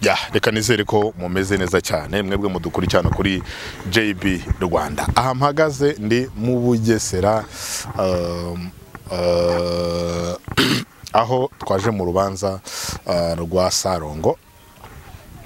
ya reka nizere ko mumeze neza cyane mwebwe mudukurikirana kuri JB Rwanda aha mpagaze ndi mu Bugesera um, uh, aho twaje mu rubanza uh, rwa Sarongo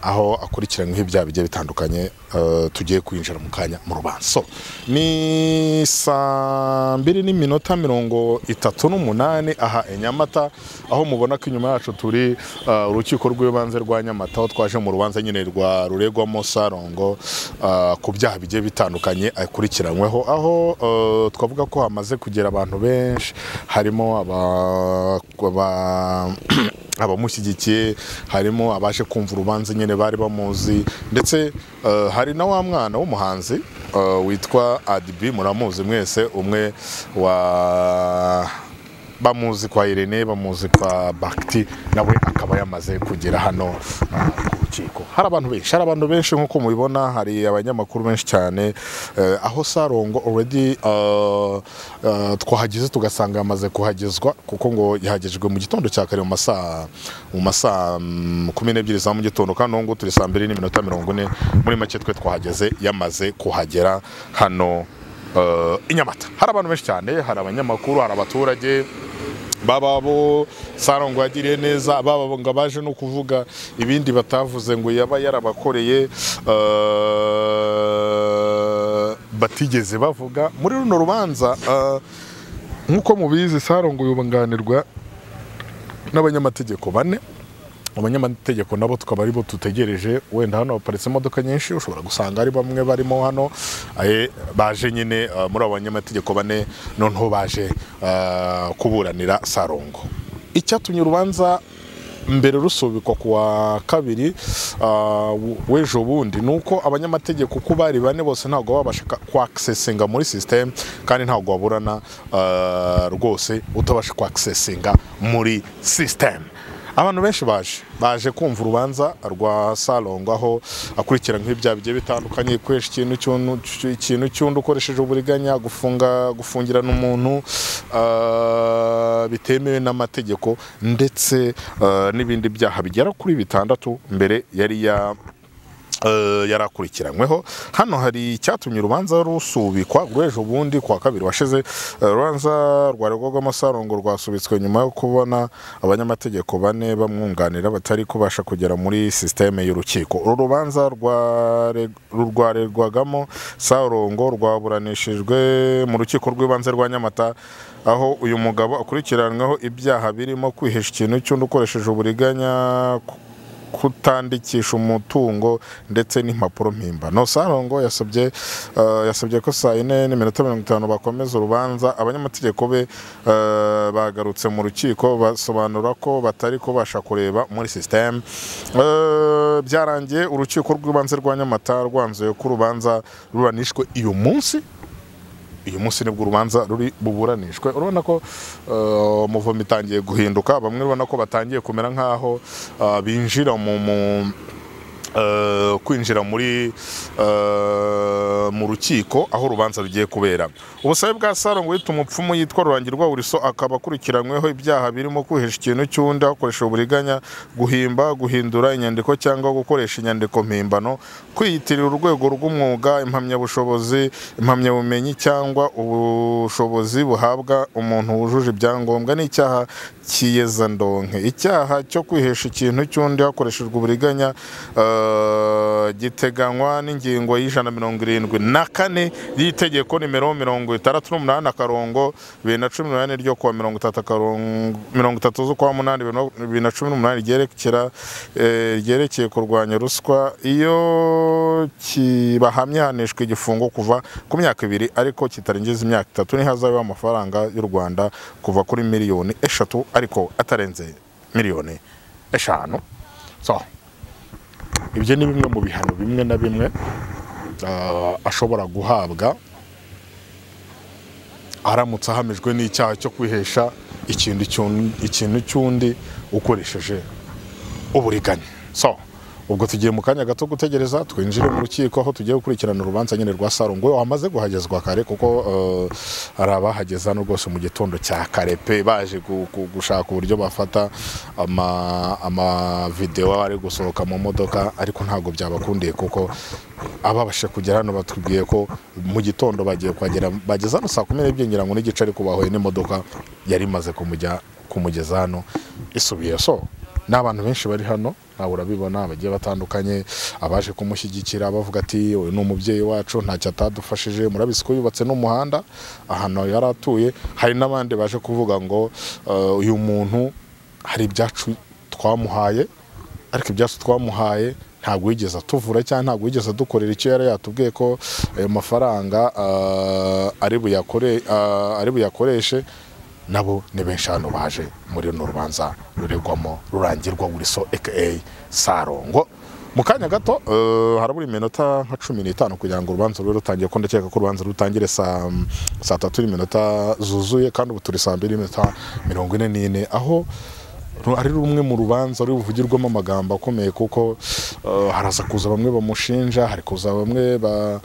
aho akurikiranyweho ibyaha bigiye bitandukanye eh, tugiye kwinjira mu kanya mu rubanza so ni saa mbiri n'iminota mirongo itatu n'umunani aha i nyamata aho mubona ko inyuma yacu turi eh, urukiko rw'ibanze rwa nyamata aho twaje mu rubanza nyine rwa ruregwamo sarongo eh, ku byaha bigiye bitandukanye akurikiranyweho aho eh, twavuga ko hamaze kugera abantu benshi harimo aba- aba abamushyigikiye harimo abaje kumva urubanza nyine bari bamuzi ndetse eh, hari na wa mwana w'umuhanzi eh, witwa adibi muramuzi mwese umwe wa bamuzi kwa irene bamuzi kwa bakiti nawe akaba yamaze kugera hano eh, ku rukiko hari abantu benshi hari abantu benshi nk'uko mubibona hari abanyamakuru benshi cyane eh, aho sarongo already eh, eh, twahageze tugasanga yamaze kuhagezwa kuko ngo yahagejwe mu gitondo cya kare mu masaa mu masaa mm, kumi n'ebyiri za mu gitondo kandi ubu ngubu turi saa mbiri n'iminota mirongo ine muri make twe twahageze yamaze kuhagera hano eh, i Nyamata hari abantu benshi cyane hari abanyamakuru hari abaturage baba bo sarongo yagiriye neza baba bo ngo abaje no kuvuga ibindi batavuze ngo yaba yarabakoreye eh, batigeze bavuga muri runo rubanza eh, nk'uko mubizi sarongo yunganirwa n'abanyamategeko bane abanyamategeko nabo tukaba aribo dutegereje wenda hano haparitse imodoka nyinshi ushobora gusanga ari bamwe barimo hano aye, baje nyine uh, muri abo banyamategeko bane noneho baje uh, kuburanira sarongo icyatumye urubanza mbere rusubikwa ku wa kabiri uh, w'ejo bundi ni uko abanyamategeko uko bari bane bose ntabwo babasha kwakisesinga muri sisiteme kandi ntabwo waburana uh, rwose utabasha kwakisesinga muri sisiteme abantu benshi baje baje kumva urubanza rwa sarongo aho akurikirana nk'ibyaha bigiye bitandukanye gukoresha ikintu cy'unu- ikintu cy'undi ukoresheje uburiganya gufunga gufungirana umuntu ah, bitemewe n'amategeko ndetse ah, n'ibindi byaha bigera kuri bitandatu mbere yari ya eh, yari akurikiranyweho hano hari icyatumye urubanza rusubikwa rw'ejo bundi ku wa kabiri washize Eh, urubanza rwa rwogwamo sarongo rwasubitswe nyuma yo kubona abanyamategeko bane bamwunganira batari kubasha kugera muri sisiteme y'urukiko uru rubanza rware- rwarerwagamo sarongo rwaburanishijwe mu rukiko rw'ibanze rwa nyamata aho uyu mugabo akurikiranyweho ibyaha birimo kwihisha ikintu cy'undi ukoresheje uburiganya ku- kutandikisha umutungo ndetse n'impapuro mpimbano sarongo yasabye eh, yasabye ko saa yine n'iminota mirongo itanu bakomeza urubanza abanyamategeko be eh, bagarutse mu rukiko basobanura ko batari kubasha kureba muri sisiteme byarangiye urukiko rw'ibanze rwa nyamata rwanzuye ko urubanza ruranishwe uyu munsi uyu munsi nibwo urubanza ruri buburanishwe urabona ko eh, umuvumo itangiye guhinduka bamwe urabona ko batangiye kumera nk'aho eh, binjira mu mu- eh, kwinjira muri eh, mu rukiko aho urubanza rugiye kubera ubusabe bwa sarongo wita umupfumu yitwa rurangirwa buriso akaba akurikiranyweho ibyaha birimo kwihisha ikintu cy'undi hakoresheje uburiganya guhimba guhindura inyandiko cyangwa gukoresha inyandiko mpimbano kwiyitirira urwego rw'umwuga impamyabushobozi impamyabumenyi cyangwa ubushobozi buhabwa umuntu wujuje ibyangombwa n'icyaha cy'iyezandonke icyaha cyo kwihesha ikintu cy'undi hakoreshejwe uburiganya eh, giteganywa n'ingingo y'ijana mirongo irindwi na kane y'itegeko nimero mirongo itandatu n'umunani akarongo bibiri na cumi n'umunani ryo kuwa mirongo itatu akarongo mirongo itatu z'ukwa munani bibiri na- bibiri na cumi n'umunani ryerekera eh, ryerekeye kurwanya ruswa iyo kibahamye hanishwa igifungo kuva ku myaka ibiri ariko kitarengeje imyaka itatu ntihazabeho amafaranga y'u rwanda kuva kuri miliyoni eshatu ariko atarenze miliyoni eshanu so ibyo ni bimwe mu bihano bimwe na bimwe ah, ashobora guhabwa aramutse ahamijwe n'icyaha cyo kwihesha ikintu cy'un- ikintu cy'undi ukoresheje uburiganya so ubwo tugiye mu kanya gato gutegereza twinjire mu rukiko aho tugiye gukurikirana urubanza nyine rwa Sarungo wamaze guhagezwa kare kuko eh, hari abahageze hano rwose mu gitondo cya kare pe baje gu- gu- gushaka uburyo bafata ama amavidewo ari gusohoka mu modoka ariko ntabwo byabakundiye kuko ababashe kugera hano batubwiye ko mu gitondo bagiye kuhagera bageze hano saa kumi n'ebyiri ngira ngo n'igice ariko bahuye n'imodoka yari imaze kumujya kumugeza hano isubiye so ni abantu benshi bari hano nawe urabibona bagiye batandukanye abaje kumushyigikira bavuga ati uyu ni umubyeyi wacu ntacyo atadufashije murabizi ko yubatse n'umuhanda ahantu yari atuye hari n'abandi baje kuvuga ngo "Eh, uyu muntu hari ibyacu twamuhaye ariko ibyacu twamuhaye ntabwo yigeze atuvura cyangwa ntabwo yigeze adukorera icyo yari yatubwiye ko ayo mafaranga ah, ari buyakore- ah, ari buyakoreshe nabo ni benshi hano baje muri runo rubanza ruregwamo rurangirwa wuriso aka sarongo mu kanya gato eh, harabura iminota nka cumi n'itanu kugira ngo urubanza rube rutangiye ko ndakeka ko urubanza rutangire saa saa tatu n'iminota zuzuye kandi ubu turi saa mbiri n'iminota mirongo ine n'ine aho Ru- ari rumwe mu rubanza ruri buvugirwamo amagambo akomeye kuko eh, haraza kuza bamwe bamushinja hari kuza bamwe ba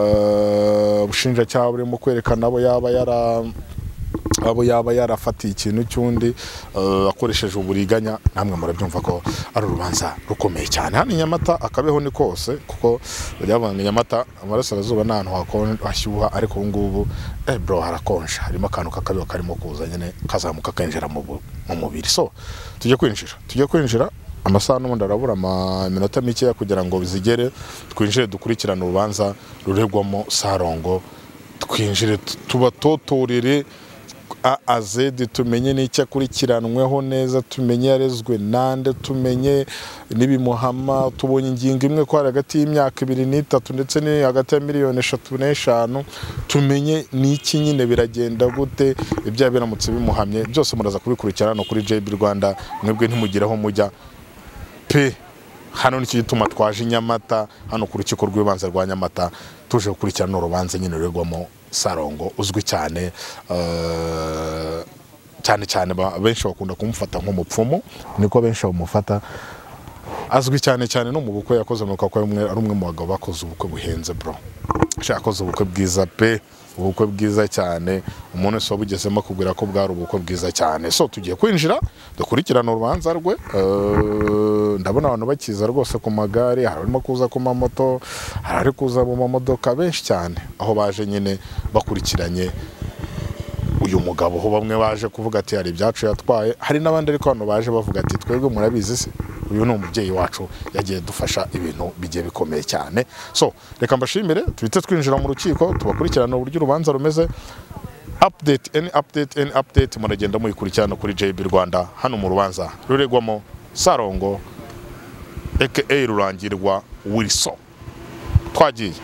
eh, ubushinjacyaha burimo kwerekana abo yaba yara abo yaba yarafatiye ikintu cy'undi eh, akoresheje uburiganya namwe murabyumva ko ari urubanza rukomeye cyane hano i nyamata akabeho ni kose kuko bajyavuga ngo i nyamata amarasirazuba ni ahantu hakon- hashyuha ariko ubu ngubu eh bro harakonje harimo akantu k'akabeho karimo kuza nyine kazamuka kinjira mu bu- mu mubiri so tujye kwinjira tujye kwinjira amasaha n'ubundi arabura ama- iminota mikeya kugira ngo bizigere twinjire dukurikirane urubanza ruregwamo sarongo twinjire tu- tubatotorere a a zedi tumenye n'icyo akurikiranweho neza tumenye yarezwe nande tumenye n'ibimuhama tubonye ingingo imwe ko hari hagati y'imyaka ibiri n'itatu ndetse ni hagati ya miliyoni eshatu n'eshanu tumenye n'iki nyine biragenda gute ibyaha biramutse bimuhamye byose muraza kubikurikirana hano kuri jb rwanda mwebwe ntimugiraho mujya pe hano nicyo gituma twaje i nyamata hano ku rukiko rw'ibanze rwa nyamata tuje gukurikirana urubanza nyine ruregwamo sarongo uzwi cyane eh, cyane cyane ba- benshi bakunda kumufata nk'umupfumu niko benshi bamufata azwi cyane cyane no mu bukwe yakoze amanuka ko ari umwe- ari umwe mu bagabo bakoze ubukwe buhenze bro Shaka yakoze ubukwe bwiza pe ubukwe bwiza cyane umuntu wese wabugezemo akubwira ko bwari ubukwe bwiza cyane so tugiye kwinjira dukurikirana urubanza rwe Eh, ndabona abantu bakiza rwose ku magare hari arimo kuza ku mamoto hari ari kuza mu mamodoka benshi cyane aho baje nyine bakurikiranye uyu mugabo aho bamwe baje kuvuga ati hari ibyacu yatwaye hari n'abandi ariko hano baje bavuga ati twebwe murabizi se uyu ni umubyeyi wacu yagiye dufasha ibintu bigiye bikomeye cyane so reka mbashimire tuhite twinjira mu rukiko tubakurikirana uburyo urubanza rumeze update any update any update muragenda muyikurikirana kuri JB Rwanda hano mu rubanza ruregwamo Sarongo aka Rurangirwa Wilson twagiye